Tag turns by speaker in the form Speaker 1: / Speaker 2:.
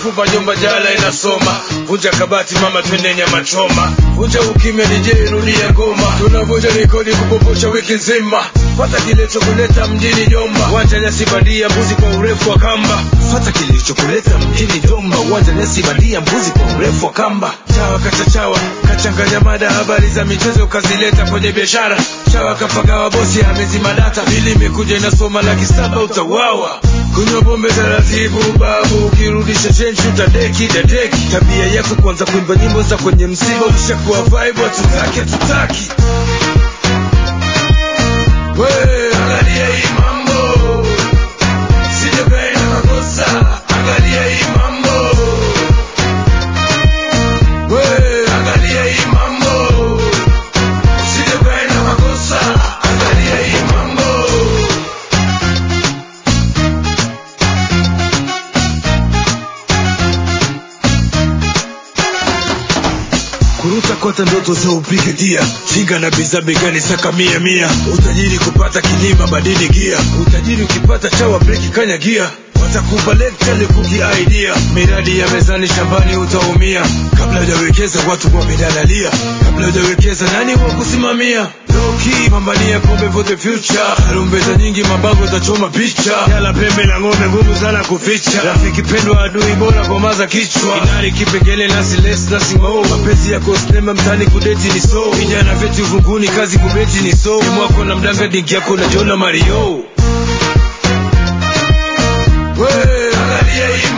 Speaker 1: mifupa jomba jala inasoma vunja kabati mama twende nyama choma vunja ukimya DJ rudia ngoma tunavunja rekodi kupopusha wiki nzima fata kilichokuleta mjini jomba wanja nyasi bandia mbuzi kwa urefu wa kamba fata kilichokuleta mjini jomba wanja nyasi bandia mbuzi kwa urefu wa kamba chawa kachachawa kachanganya mada habari za michezo kazileta kwenye biashara chawa kapagawa bosi amezima data ili imekuja inasoma laki saba utawawa kunywa pombe taratibu babu ukirudisha chenji utadeki dadeki tabia yako kwanza kuimba nyimbo za kwenye msiba ushakuwa vibe hatutaki hatutaki we angalia hii mambo sijapenda makosa angalia hii mambo we angalia hii mambo sijapenda makosa angalia hii mambo kuruta kota ndoto za upige dia chinga na biza begani saka mia mia utajiri kupata kilima badili gia utajiri ukipata chawa breki kanya gia watakupa lecture kuki idea miradi ya mezani shambani utaumia kabla hujawekeza watu wamedalalia kabla hujawekeza nani wa kusimamia Loki pambania pombe for the future rumbeta nyingi mabango tachoma picha yala pembe na ng'ombe ngumu sana kuficha rafiki pendwa adui bora komaza kichwa inari kipengele nasi less nasi mo mapenzi yako sinema mtani kudeti ni so vijana vyetu vunguni kazi kubeti ni so mwako na mdanga dingi yako na jona mario we angalia hii